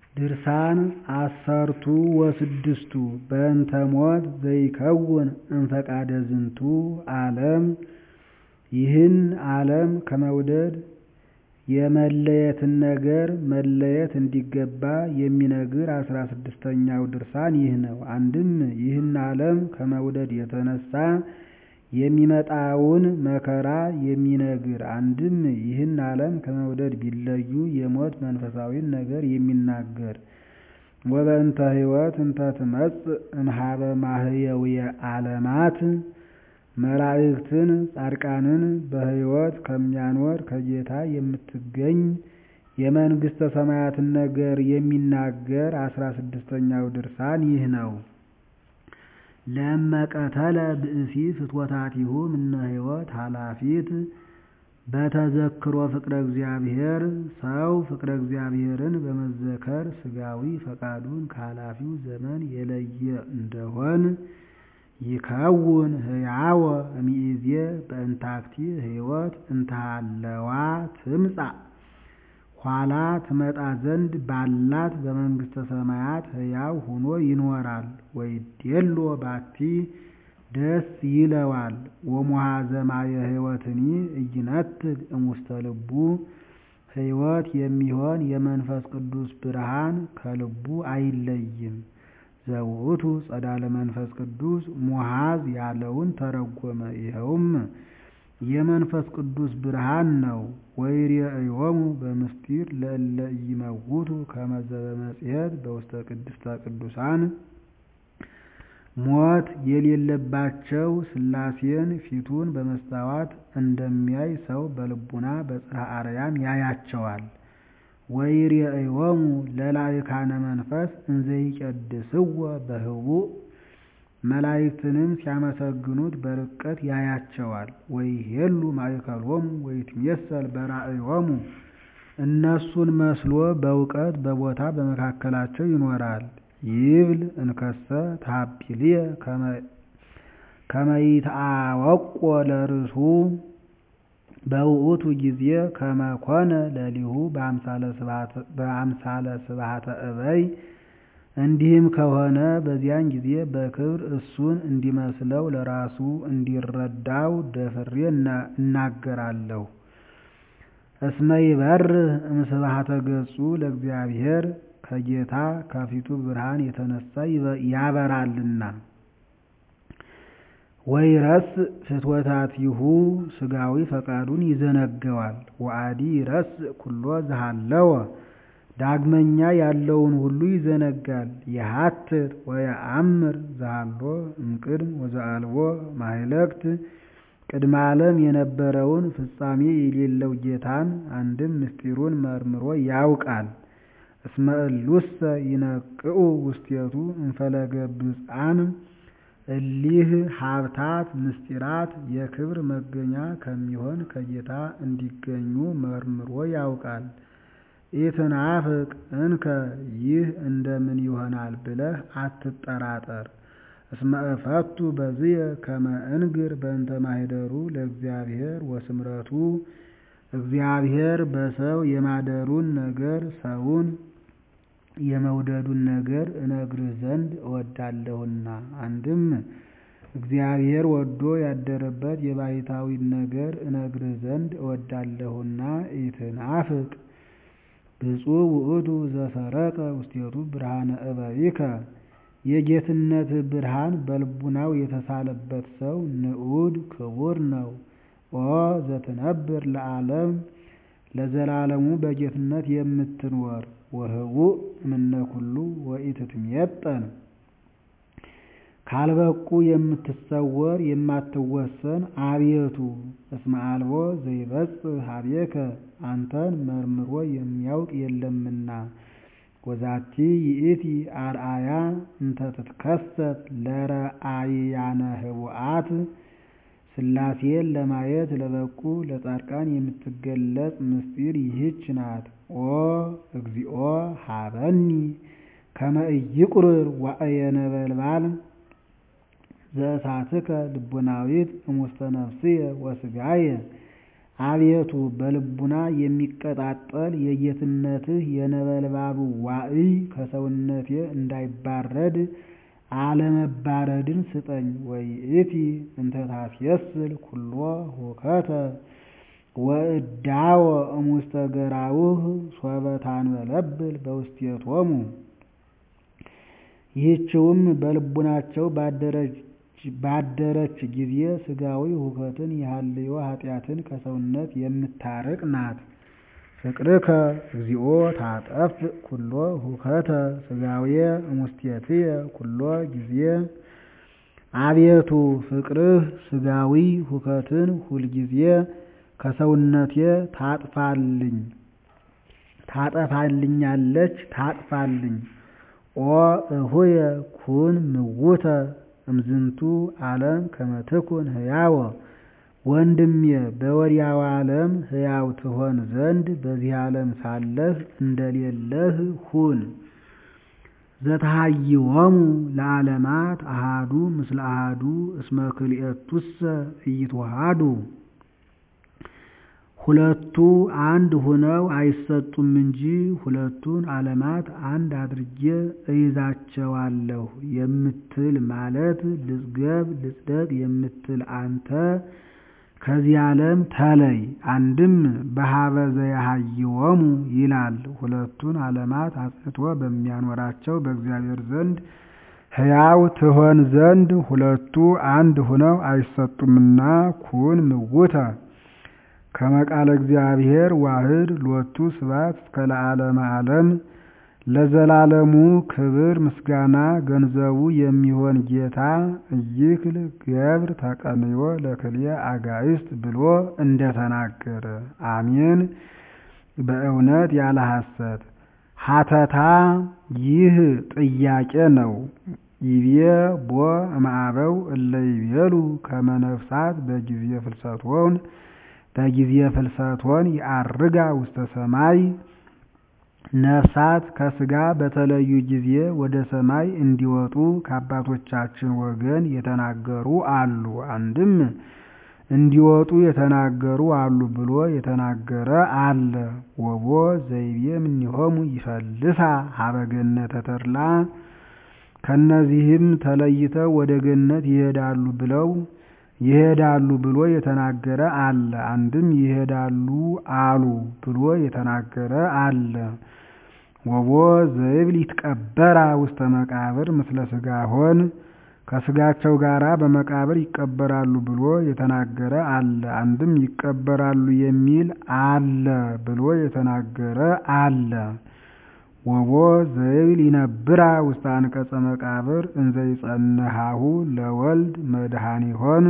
ድርሳን ዐሠርቱ ወስድስቱ በእንተ ሞት ዘይከውን እምፈቃደ ዝንቱ ዓለም ይህን ዓለም ከመውደድ የመለየትን ነገር መለየት እንዲገባ የሚነግር አስራ ስድስተኛው ድርሳን ይህ ነው። አንድም ይህን ዓለም ከመውደድ የተነሳ የሚመጣውን መከራ የሚነግር አንድም ይህን ዓለም ከመውደድ ቢለዩ የሞት መንፈሳዊን ነገር የሚናገር ወበእንተ ሕይወት እንተ ትመጽእ እምኀበ ማህየውየ ዓለማት መላእክትን ጻድቃንን በሕይወት ከሚያኖር ከጌታ የምትገኝ የመንግሥተ ሰማያትን ነገር የሚናገር አስራ ስድስተኛው ድርሳን ይህ ነው። ለእመቀተለ ብእሲ ፍትወታቲሁ እምነ ሕይወት ኃላፊት በተዘክሮ ፍቅረ እግዚአብሔር ሰው ፍቅረ እግዚአብሔርን በመዘከር ሥጋዊ ፈቃዱን ከኃላፊው ዘመን የለየ እንደሆን ይከውን ሕያወ እምይእዜ በእንታክቲ ሕይወት እንተሃለዋ ትምጻእ ኋላ ትመጣ ዘንድ ባላት በመንግሥተ ሰማያት ሕያው ሆኖ ይኖራል። ወይዴሎ ባቲ ደስ ይለዋል። ወሙሃዘ ማየ ሕይወትኒ ኢይነትግ እሙስተ ልቡ ሕይወት የሚሆን የመንፈስ ቅዱስ ብርሃን ከልቡ አይለይም። ዘውእቱ ጸዳለ መንፈስ ቅዱስ ሙሃዝ ያለውን ተረጎመ። ይኸውም የመንፈስ ቅዱስ ብርሃን ነው። ወይሬእዮሙ በምስጢር ለእለ ኢይመውቱ ከመ ዘበመጽሔት በውስተ ቅድስተ ቅዱሳን ሞት የሌለባቸው ሥላሴን ፊቱን በመስታወት እንደሚያይ ሰው በልቡና በጽርሐ አርያም ያያቸዋል። ወይሬእዮሙ ለላዕካነ መንፈስ እንዘ ይቀድስዎ በህቡዕ መላእክትንም ሲያመሰግኑት በርቀት ያያቸዋል። ወይሄሉ ማእከሎሙ ወይትሜሰል በራእዮሙ እነሱን መስሎ በእውቀት በቦታ በመካከላቸው ይኖራል። ይብል እንከሰ ታቢልየ ከመ ይትአወቆ ለርእሱ በውእቱ ጊዜ ከመ ኮነ ለሊሁ በአምሳለ ስብሐተ እበይ እንዲህም ከሆነ በዚያን ጊዜ በክብር እሱን እንዲመስለው ለራሱ እንዲረዳው ደፍሬ እናገራለሁ። እስመ ይበርህ እምስብሐተ ገጹ ለእግዚአብሔር ከጌታ ከፊቱ ብርሃን የተነሳ ያበራልና። ወይረስእ ፍትወታቲሁ ሥጋዊ ፈቃዱን ይዘነገዋል። ወአዲ ይረስእ ኩሎ ዘሃለወ ዳግመኛ ያለውን ሁሉ ይዘነጋል። የሀትት ወየአምር ዘሃሎ እምቅድም ወዘአልቦ ማህለክት ቅድመ ዓለም የነበረውን ፍጻሜ የሌለው ጌታን አንድም ምስጢሩን መርምሮ ያውቃል። እስመ እሉሰ ይነቅዑ ውስቴቱ እንፈለገ ብፅዓን እሊህ ሀብታት ምስጢራት የክብር መገኛ ከሚሆን ከጌታ እንዲገኙ መርምሮ ያውቃል። ኢትናፍቅ እንከ ይህ እንደምን ይሆናል ብለህ አትጠራጠር። እስመ እፈቱ በዝየ ከመ እንግር በእንተ ማኅደሩ ለእግዚአብሔር ወስምረቱ እግዚአብሔር በሰው የማደሩን ነገር ሰውን የመውደዱን ነገር እነግርህ ዘንድ እወዳለሁና። አንድም እግዚአብሔር ወዶ ያደረበት የባሕታዊን ነገር እነግርህ ዘንድ እወዳለሁና ኢትናፍቅ ብፁዕ ውእቱ ዘሰረቀ ውስቴቱ ብርሃነ እበይከ የጌትነት ብርሃን በልቡናው የተሳለበት ሰው ንዑድ ክቡር ነው። ኦ ዘትነብር ለዓለም ለዘላለሙ በጌትነት የምትኖር ወህቡእ እምነ ኩሉ ወኢትትሜጠን ካልበቁ የምትሰወር የማትወሰን አቤቱ እስመ አልቦ ዘይበጽሕ ኀቤከ አንተን መርምሮ የሚያውቅ የለምና። ወዛቲ ይእቲ አርአያ እንተ ትትከሰት ለረአያነ ህቡአት ሥላሴን ለማየት ለበቁ ለጻድቃን የምትገለጽ ምስጢር ይህች ናት። ኦ እግዚኦ ሀበኒ ከመ ኢይቁርር ዋዕየ ነበልባል ዘእሳትከ ልቡናዊት እሙስተ ነፍስየ ወሥጋየ አቤቱ በልቡና የሚቀጣጠል የጌትነትህ የነበልባሉ ዋዕይ ከሰውነቴ እንዳይባረድ አለመባረድን ስጠኝ። ወይእቲ እንተ ታስየስል ኩሎ ሁከተ ወእዳወ እሙስተ ገራውህ ሶበ ታንበለብል በውስቴቶሙ። ይህችውም በልቡናቸው ባደረች ጊዜ ሥጋዊ ሁከትን የሐልዮ ኃጢአትን ከሰውነት የምታርቅ ናት። ፍቅርከ እግዚኦ ታጠፍ ኩሎ ሁከተ ሥጋዌ እሙስቴትየ ኩሎ ጊዜ። አቤቱ ፍቅርህ ሥጋዊ ሁከትን ሁልጊዜ ከሰውነቴ ታጥፋልኝ ታጠፋልኛለች ታጥፋልኝ። ኦ እሁየ ኩን ምውተ እምዝንቱ ዓለም ከመ ትኩን ሕያወ ወንድሜ በወዲያው ዓለም ሕያው ትሆን ዘንድ በዚህ ዓለም ሳለህ እንደሌለህ ሁን። ዘተሃይዎሙ ለዓለማት አሃዱ ምስለ አሃዱ እስመ ክልኤቱሰ ኢይትወሃዱ ሁለቱ አንድ ሁነው አይሰጡም እንጂ ሁለቱን ዓለማት አንድ አድርጌ እይዛቸዋለሁ የምትል ማለት ልጽገብ ልጽደቅ የምትል አንተ ከዚህ ዓለም ተለይ። አንድም በሀበ ዘያሃይዎሙ ይላል። ሁለቱን ዓለማት አጽንቶ በሚያኖራቸው በእግዚአብሔር ዘንድ ሕያው ትሆን ዘንድ ሁለቱ አንድ ሁነው አይሰጡምና ኩን ምውተ ከመቃለ እግዚአብሔር ዋህድ ሎቱ ስብሐት እስከ ለዓለመ ዓለም ለዘላለሙ ክብር ምስጋና ገንዘቡ የሚሆን ጌታ እይክል ገብር ተቀንዮ ለክልኤ አጋዕዝት ብሎ እንደተናገረ አሜን። በእውነት ያለ ሐሰት ሀተታ ይህ ጥያቄ ነው። ይቤ ቦ እምአበው እለ ይቤሉ ከመ ነፍሳት በጊዜ ፍልሰቶን በጊዜ ፍልሰቶን ይዐርጋ ውስተ ሰማይ ነፍሳት ከሥጋ በተለዩ ጊዜ ወደ ሰማይ እንዲወጡ ከአባቶቻችን ወገን የተናገሩ አሉ። አንድም እንዲወጡ የተናገሩ አሉ ብሎ የተናገረ አለ። ወቦ ዘይቤ እምኔሆሙ ይፈልሳ ሀበ ገነተ ተድላ ከእነዚህም ተለይተው ወደ ገነት ይሄዳሉ ብለው ይሄዳሉ ብሎ የተናገረ አለ። አንድም ይሄዳሉ አሉ ብሎ የተናገረ አለ። ወቦ ዘይብል ይትቀበራ ውስተ መቃብር ምስለ ሥጋሆን ከሥጋቸው ጋራ በመቃብር ይቀበራሉ ብሎ የተናገረ አለ። አንድም ይቀበራሉ የሚል አለ ብሎ የተናገረ አለ። ወቦ ዘይብል ይነብራ ውስተ አንቀጸ መቃብር እንዘ ይጸንሃሁ ለወልድ መድኃኒሆን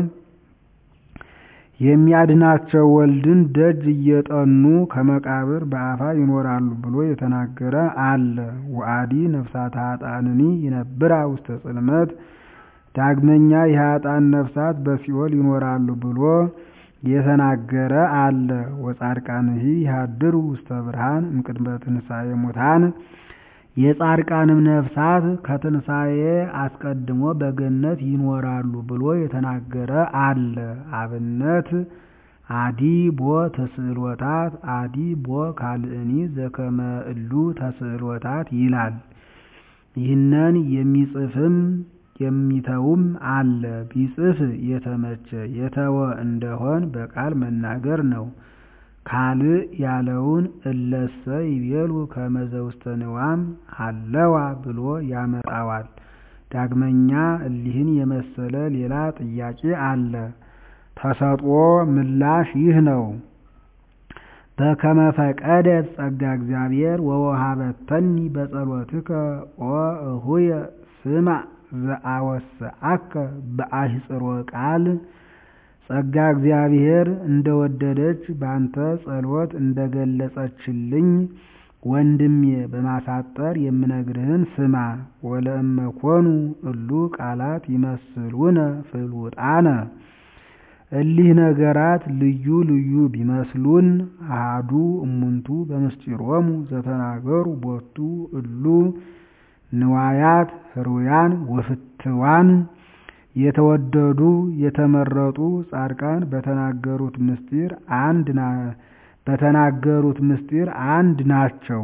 የሚያድናቸው ወልድን ደጅ እየጠኑ ከመቃብር በአፋ ይኖራሉ ብሎ የተናገረ አለ። ወአዲ ነፍሳት ኃጥአንኒ ይነብራ ውስተ ጽልመት ዳግመኛ የኃጥአን ነፍሳት በሲኦል ይኖራሉ ብሎ የተናገረ አለ። ወጻድቃንሂ ይሃድሩ ውስተ ብርሃን እምቅድመ ትንሣኤ ሙታን የጻድቃንም ነፍሳት ከትንሣኤ አስቀድሞ በገነት ይኖራሉ ብሎ የተናገረ አለ። አብነት አዲ ቦ ተስዕሎታት አዲ ቦ ካልእኒ ዘከመ እሉ ተስዕሎታት ይላል። ይህንን የሚጽፍም የሚተውም አለ። ቢጽፍ የተመቸ የተወ እንደሆን በቃል መናገር ነው። ካልእ ያለውን እለሰ ይቤሉ ከመ ዘውስተ ንዋም ሀለዋ ብሎ ያመጣዋል። ዳግመኛ እሊህን የመሰለ ሌላ ጥያቄ አለ። ተሰጥኦ ምላሽ ይህ ነው። በከመ ፈቀደት ጸጋ እግዚአብሔር ወወሃበተኒ በጸሎትከ ኦ እሁየ ስማዕ ዘአወስአከ በአህጽሮ ቃል ጸጋ እግዚአብሔር እንደወደደች ባንተ ጸሎት እንደገለጸችልኝ ወንድሜ በማሳጠር የምነግርህን ስማ። ወለእመኮኑ እሉ ቃላት ይመስሉነ ፍሉጣነ እሊህ ነገራት ልዩ ልዩ ቢመስሉን አሃዱ እሙንቱ በምስጢሮሙ ዘተናገሩ ቦቱ እሉ ንዋያት ህሩያን ወፍትዋን የተወደዱ የተመረጡ ጻድቃን በተናገሩት ምስጢር አንድ በተናገሩት ምስጢር አንድ ናቸው።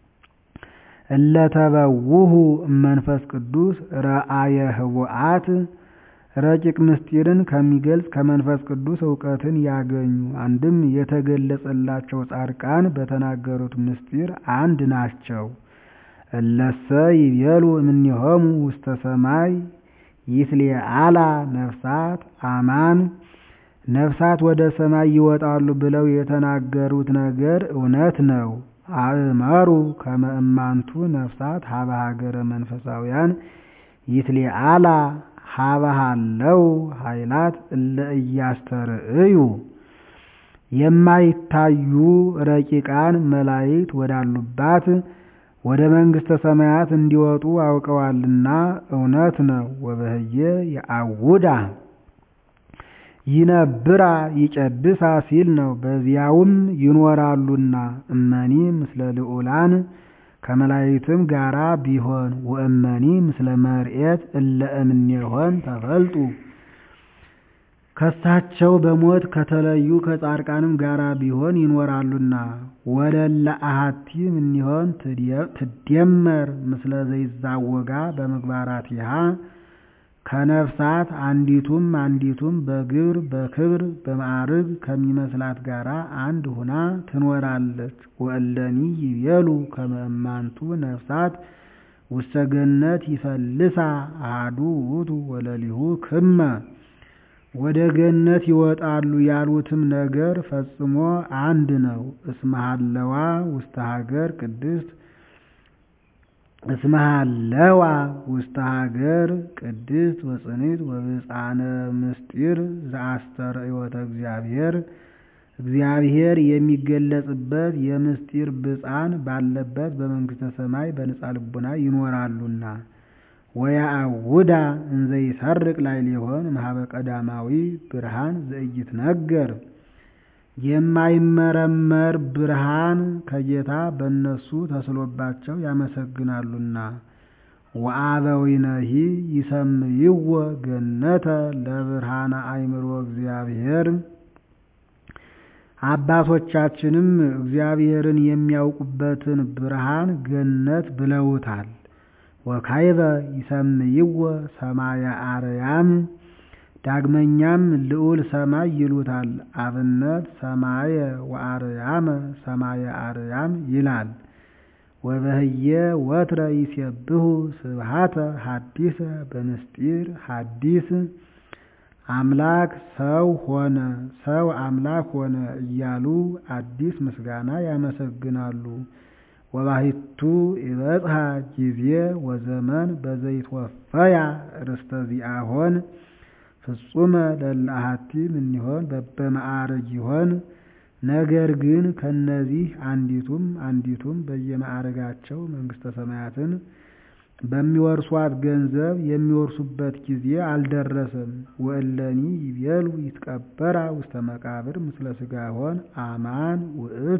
እለተበውሁ እመንፈስ ቅዱስ ረአየ ህቡአት ረቂቅ ምስጢርን ከሚገልጽ ከመንፈስ ቅዱስ እውቀትን ያገኙ አንድም የተገለጸላቸው ጻድቃን በተናገሩት ምስጢር አንድ ናቸው። እለሰ ይቤሉ እምኔሆሙ ውስተ ሰማይ ይትሌአላ ነፍሳት አማን ነፍሳት ወደ ሰማይ ይወጣሉ ብለው የተናገሩት ነገር እውነት ነው። አእመሩ ከመ እማንቱ ነፍሳት ሀበ ሀገረ መንፈሳውያን ይትሌአላ ሀበሃለው ኃይላት እለ እያስተርእዩ የማይታዩ ረቂቃን መላእክት ወዳሉባት ወደ መንግሥተ ሰማያት እንዲወጡ አውቀዋልና እውነት ነው። ወበህየ የአውዳ ይነብራ ይጨድሳ ሲል ነው። በዚያውም ይኖራሉና እመኒ ምስለ ልዑላን ከመላእክትም ጋራ ቢሆን ወእመኒ ምስለ መርኤት እለ እምኔሆን ተፈልጡ ከሳቸው በሞት ከተለዩ ከጻድቃንም ጋራ ቢሆን ይኖራሉና ወለለ አሐቲ እምኔሆን ትደመር ምስለ ዘይዛወጋ በምግባራቲሃ ከነፍሳት አንዲቱም አንዲቱም በግብር በክብር በማዕርግ ከሚመስላት ጋራ አንድ ሁና ትኖራለች። ወእለኒ ይቤሉ ከመ እማንቱ ነፍሳት ውስተ ገነት ይፈልሳ አሐዱ ውእቱ ወለሊሁ ክመ ወደ ገነት ይወጣሉ ያሉትም ነገር ፈጽሞ አንድ ነው። እስመሃለዋ ውስተ ሀገር ቅድስት እስመሃለዋ ውስተ ሀገር ቅድስት ወጽኒት ወብፃነ ምስጢር ዘአስተርእዮተ እግዚአብሔር እግዚአብሔር የሚገለጽበት የምስጢር ብፃን ባለበት በመንግሥተ ሰማይ በንጻ ልቡና ይኖራሉና ወያአውዳ እንዘ ይሰርቅ ላዕሌሆን እምኀበ ቀዳማዊ ብርሃን ዘኢይትነገር የማይመረመር ብርሃን ከጌታ በእነሱ ተስሎባቸው ያመሰግናሉና። ወአበዊነሂ ይሰምይዎ ገነተ ለብርሃነ አእምሮ እግዚአብሔር አባቶቻችንም እግዚአብሔርን የሚያውቁበትን ብርሃን ገነት ብለውታል። ወካይበ ይሰምይዎ ሰማየ አርያም ዳግመኛም ልዑል ሰማይ ይሉታል። አብነት ሰማየ ወአርያመ ሰማየ አርያም ይላል። ወበህየ ወትረ ይሴብሑ ስብሐተ ሐዲሰ በምስጢር ሐዲስ አምላክ ሰው ሆነ፣ ሰው አምላክ ሆነ እያሉ አዲስ ምስጋና ያመሰግናሉ። ወባሕቱ ይበጽሐ ጊዜ ወዘመን በዘይትወፈያ ርስተ ዚአሆን ፍጹመ ለእለ አሐቲ እምኔሆን በበማዕርግ ይሆን። ነገር ግን ከነዚህ አንዲቱም አንዲቱም በየማዕርጋቸው መንግሥተ ሰማያትን በሚወርሷት ገንዘብ የሚወርሱበት ጊዜ አልደረሰም። ወእለኒ ይቤሉ ይትቀበራ ውስተ መቃብር ምስለ ሥጋሆን አማን ውእቱ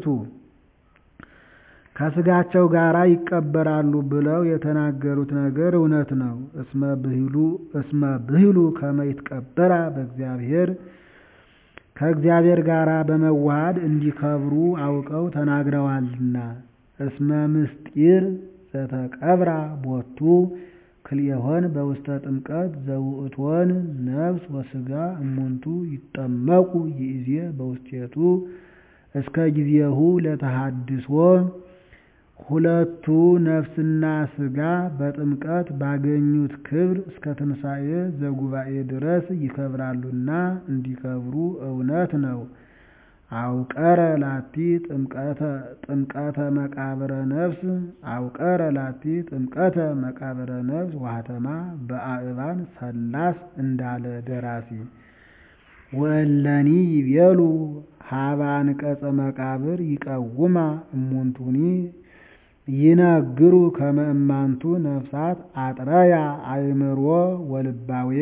ከሥጋቸው ጋራ ይቀበራሉ ብለው የተናገሩት ነገር እውነት ነው። እስመ ብሂሉ ከመ ይትቀበራ በእግዚአብሔር ከእግዚአብሔር ጋር በመዋሃድ እንዲከብሩ አውቀው ተናግረዋልና። እስመ ምስጢር ዘተቀብራ ቦቱ ክልኤሆን በውስተ ጥምቀት ዘውእቶን ነፍስ ወሥጋ እሙንቱ ይጠመቁ ይእዜ በውስቴቱ እስከ ጊዜሁ ለተሃድሶ ሁለቱ ነፍስና ሥጋ በጥምቀት ባገኙት ክብር እስከ ትንሣኤ ዘጉባኤ ድረስ ይከብራሉና እንዲከብሩ እውነት ነው። አውቀረ ላቲ ጥምቀተ መቃብረ ነፍስ አውቀረ ላቲ ጥምቀተ መቃብረ ነፍስ ዋህተማ በአእባን ሰላስ እንዳለ ደራሲ ወእለኒ ይቤሉ ሀበ አንቀጸ መቃብር ይቀውማ እሙንቱኒ ይነግሩ ከመ እማንቱ ነፍሳት አጥረያ አእምሮ ወልባውየ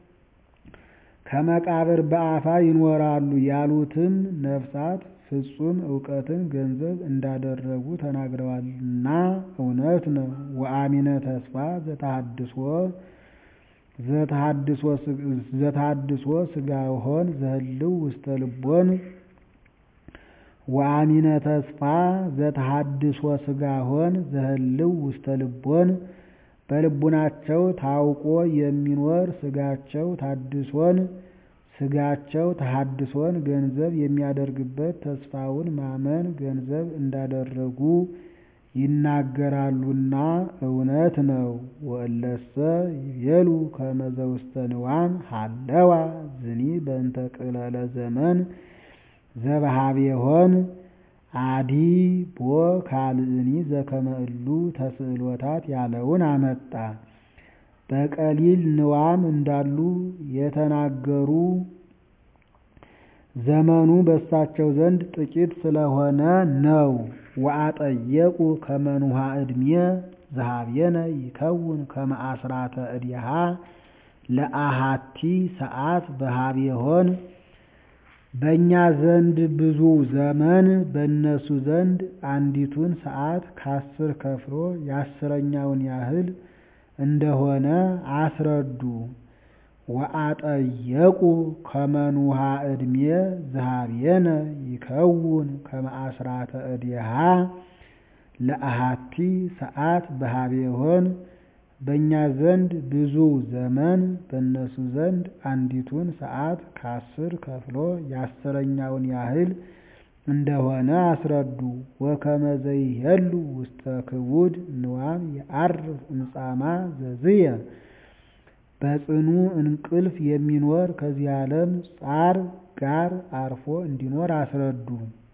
ከመቃብር በአፋ ይኖራሉ ያሉትም ነፍሳት ፍጹም እውቀትን ገንዘብ እንዳደረጉ ተናግረዋልና እውነት ነው። ወአሚነ ተስፋ ዘተሃድሶ ዘተሐድሶ ሥጋሆን ዘህልው ውስተ ልቦን ወአሚነ ተስፋ ዘተሐድሶ ሥጋሆን ዘህልው ውስተ ልቦን በልቡናቸው ታውቆ የሚኖር ሥጋቸው ታድሶን ሥጋቸው ተሐድሶን ገንዘብ የሚያደርግበት ተስፋውን ማመን ገንዘብ እንዳደረጉ ይናገራሉና እውነት ነው። ወእለሰ ይቤሉ ከመ ዘውስተ ንዋም ሀለዋ ዝኒ በእንተ ቅለለ ዘመን ዘበሃቤሆን አዲ ቦ ካልእኒ ዘከመ እሉ ተስዕሎታት ያለውን አመጣ። በቀሊል ንዋም እንዳሉ የተናገሩ ዘመኑ በእሳቸው ዘንድ ጥቂት ስለሆነ ነው። ወአጠየቁ ከመ ንዑሐ ዕድሜ ዘኀቤነ ይከውን ከመ አስራተ እዴሃ ለአሃቲ ሰዓት በኀቤሆን በእኛ ዘንድ ብዙ ዘመን በእነሱ ዘንድ አንዲቱን ሰዓት ከአስር ከፍሎ የአስረኛውን ያህል እንደሆነ አስረዱ። ወአጠየቁ ከመ ንዑሐ ዕድሜ ዘኀቤነ ይከውን ከመ አስራተ እዴሃ ለአሃቲ ሰዓት በኀቤሆን በእኛ ዘንድ ብዙ ዘመን በእነሱ ዘንድ አንዲቱን ሰዓት ከአስር ከፍሎ የአስረኛውን ያህል እንደሆነ አስረዱ። ወከመ ዘይሄሉ ውስተ ክቡድ ንዋም የዐርፍ እምጻማ ዘዝየ በጽኑ እንቅልፍ የሚኖር ከዚህ ዓለም ጻር ጋር አርፎ እንዲኖር አስረዱ።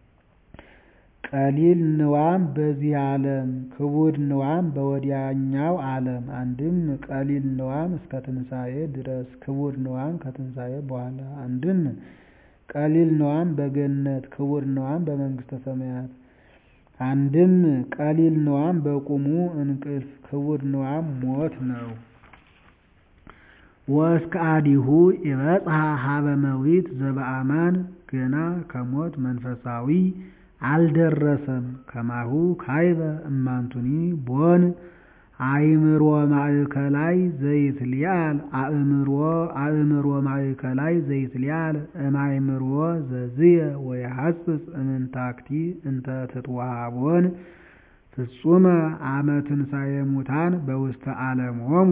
ቀሊል ንዋም በዚህ ዓለም ክቡድ ንዋም በወዲያኛው ዓለም። አንድም ቀሊል ንዋም እስከ ትንሣኤ ድረስ ክቡድ ንዋም ከትንሣኤ በኋላ። አንድም ቀሊል ንዋም በገነት ክቡድ ንዋም በመንግሥተ ሰማያት። አንድም ቀሊል ንዋም በቁሙ እንቅልፍ ክቡድ ንዋም ሞት ነው። ወእስከ አዲሁ ይበጽሐ ሀበ መዊት ዘበአማን ገና ከሞት መንፈሳዊ አልደረሰም። ከማሁ ካይበ እማንቱኒ ቦን አእምሮ ማእከላይ ዘይትሊአል አእምሮ አእምሮ ማእከላይ ዘይትሊአል እማእምሮ ዘዝየ ወየሐጽጽ እምንታክቲ እንተ ትትወሃቦን ፍጹመ አመ ትንሣኤ ሙታን በውስተ ዓለሞሙ።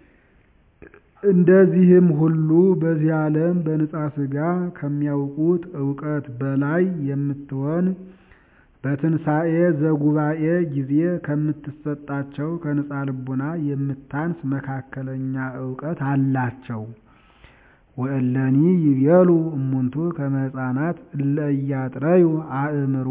እንደዚህም ሁሉ በዚህ ዓለም በንጻ ሥጋ ከሚያውቁት እውቀት በላይ የምትሆን በትንሣኤ ዘጉባኤ ጊዜ ከምትሰጣቸው ከንጻ ልቡና የምታንስ መካከለኛ እውቀት አላቸው። ወእለኒ ይቤሉ እሙንቱ ከመ ሕፃናት እለ ኢያጥረዩ አእምሮ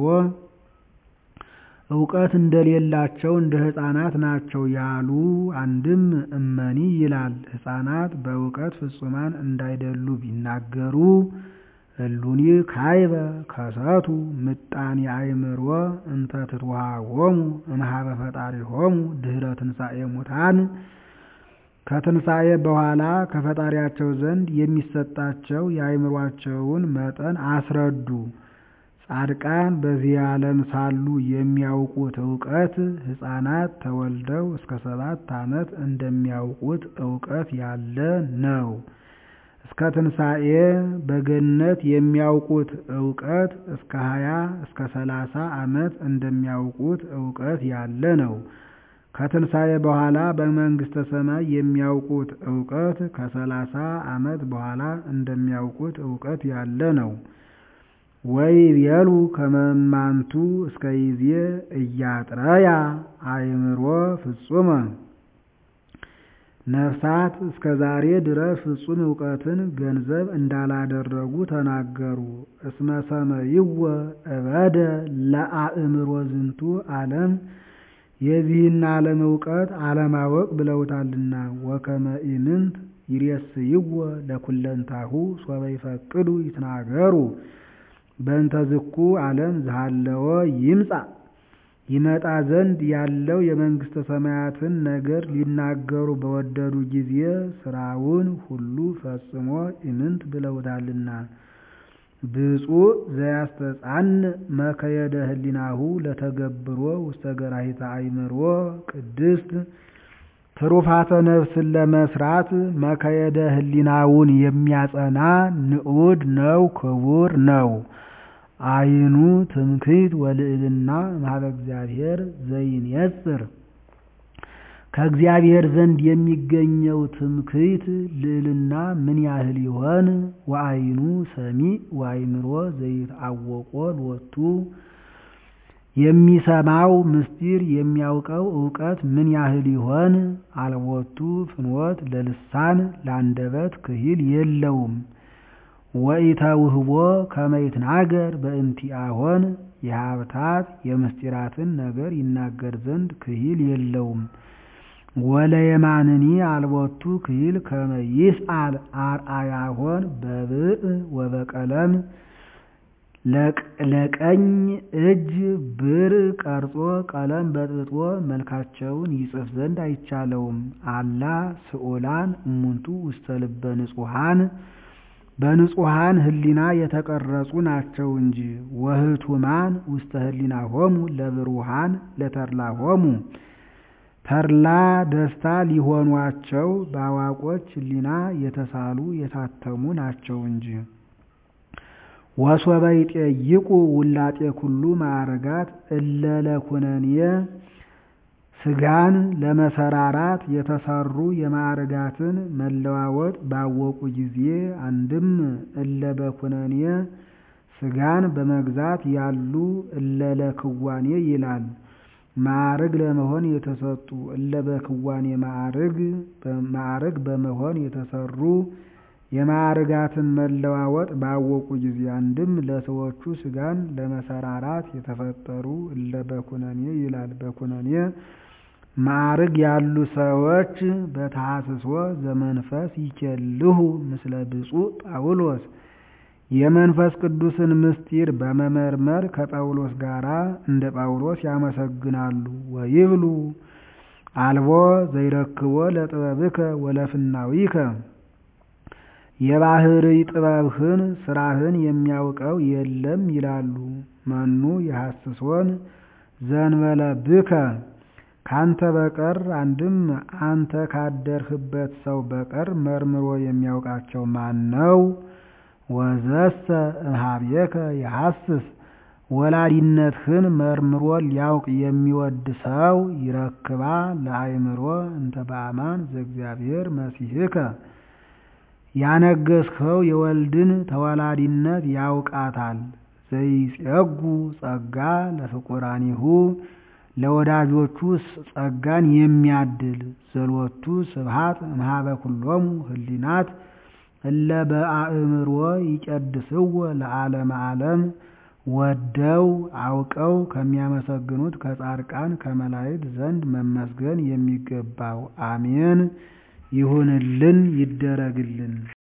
እውቀት እንደሌላቸው እንደ ሕፃናት ናቸው ያሉ። አንድም እመኒ ይላል ሕፃናት በእውቀት ፍጹማን እንዳይደሉ ቢናገሩ እሉኒ ካይበ ከሰቱ ምጣኔ አእምሮ እንተ ትትወሃቦሙ እምኀበ ፈጣሪሆሙ ድኅረ ትንሣኤ ሙታን ከትንሣኤ በኋላ ከፈጣሪያቸው ዘንድ የሚሰጣቸው የአእምሯቸውን መጠን አስረዱ። ጻድቃን በዚህ ዓለም ሳሉ የሚያውቁት እውቀት ሕፃናት ተወልደው እስከ ሰባት ዓመት እንደሚያውቁት እውቀት ያለ ነው። እስከ ትንሣኤ በገነት የሚያውቁት እውቀት እስከ ሀያ እስከ ሰላሳ ዓመት እንደሚያውቁት እውቀት ያለ ነው። ከትንሣኤ በኋላ በመንግሥተ ሰማይ የሚያውቁት እውቀት ከሰላሳ ዓመት በኋላ እንደሚያውቁት እውቀት ያለ ነው። ወይቤሉ ከመ እማንቱ እስከ ይዜ ኢያጥረያ አእምሮ ፍጹመ ነፍሳት እስከ ዛሬ ድረስ ፍጹም እውቀትን ገንዘብ እንዳላደረጉ ተናገሩ። እስመ ሰመይወ እበደ ለአእምሮ ዝንቱ ዓለም የዚህን ዓለም እውቀት አለማወቅ ብለውታልና። ወከመ ኢምንት ይሬስይዎ ለኩለንታሁ ሶበ ይፈቅዱ ይትናገሩ በእንተ ዝኩ ዓለም ዝሃለወ ይምጻእ ይመጣ ዘንድ ያለው የመንግሥተ ሰማያትን ነገር ሊናገሩ በወደዱ ጊዜ ሥራውን ሁሉ ፈጽሞ ኢምንት ብለውታልና። ብፁዕ ዘያስተጻንዕ መከየደ ህሊናሁ ለተገብሮ ውስተ ገራሂተ አእምሮ ቅድስት ትሩፋተ ነፍስን ለመስራት መከየደ ህሊናውን የሚያጸና ንዑድ ነው ክቡር ነው። አይኑ ትምክህት ወልዕልና እምኀበ እግዚአብሔር ዘይንየጽር ከእግዚአብሔር ዘንድ የሚገኘው ትምክህት ልዕልና ምን ያህል ይሆን? ወአይኑ ሰሚዕ ወአእምሮ ዘይትአወቆ ሎቱ የሚሰማው ምስጢር የሚያውቀው እውቀት ምን ያህል ይሆን? አልቦቱ ፍኖት ለልሳን ለአንደበት ክሂል የለውም። ወኢተውህቦ ከመ ይትናገር በእንቲአሆን የሀብታት የምስጢራትን ነገር ይናገር ዘንድ ክሂል የለውም። ወለየማንኒ አልቦቱ ክሂል ከመ ይስአል አርአያሆን በብእ ወበቀለም ለቀኝ እጅ ብር ቀርጾ ቀለም በጥብጦ መልካቸውን ይጽፍ ዘንድ አይቻለውም። አላ ስዑላን እሙንቱ ውስተ ልበ ንጹሐን በንጹሐን ህሊና የተቀረጹ ናቸው እንጂ። ወህቱማን ውስተ ህሊናሆሙ ለብሩሃን ለተድላሆሙ ተድላ ደስታ ሊሆኗቸው በአዋቆች ህሊና የተሳሉ የታተሙ ናቸው እንጂ። ወሶበ ይጤይቁ ውላጤ ኩሉ ማዕረጋት እለ ለኩነኔ ስጋን ለመሰራራት የተሰሩ የማዕረጋትን መለዋወጥ ባወቁ ጊዜ አንድም እለ በኩነኔ ስጋን በመግዛት ያሉ እለ ለክዋኔ ይላል። ማዕርግ ለመሆን የተሰጡ እለ በክዋኔ ማዕርግ በመሆን የተሰሩ የማዕርጋትን መለዋወጥ ባወቁ ጊዜ አንድም ለሰዎቹ ስጋን ለመሰራራት የተፈጠሩ እለ በኩነኔ ይላል። በኩነኔ ማዕርግ ያሉ ሰዎች በተሐስሶ ዘመንፈስ ይኬልሁ ምስለ ብፁዕ ጳውሎስ የመንፈስ ቅዱስን ምስጢር በመመርመር ከጳውሎስ ጋር እንደ ጳውሎስ ያመሰግናሉ። ወይብሉ አልቦ ዘይረክቦ ለጥበብከ ወለፍናዊከ የባህርይ ጥበብህን ስራህን የሚያውቀው የለም ይላሉ። መኑ የሐስሶን ዘንበለ ብከ ካንተ በቀር አንድም አንተ ካደርህበት ሰው በቀር መርምሮ የሚያውቃቸው ማን ነው? ወዘሰ እምኀቤከ የሐስስ ወላዲነትህን መርምሮ ሊያውቅ የሚወድ ሰው ይረክባ ለአእምሮ እንተ በአማን ዘእግዚአብሔር መሲሕከ ያነገስኸው የወልድን ተወላዲነት ያውቃታል። ዘይጼጉ ጸጋ ለፍቁራኒሁ ለወዳጆቹ ጸጋን የሚያድል ዘሎቱ ስብሐት እምኀበ ኩሎሙ ህሊናት እለ በአእምሮ ይቀድስዎ ለዓለመ ዓለም ወደው አውቀው ከሚያመሰግኑት ከጻድቃን ከመላእክት ዘንድ መመስገን የሚገባው አሜን ይሁንልን ይደረግልን።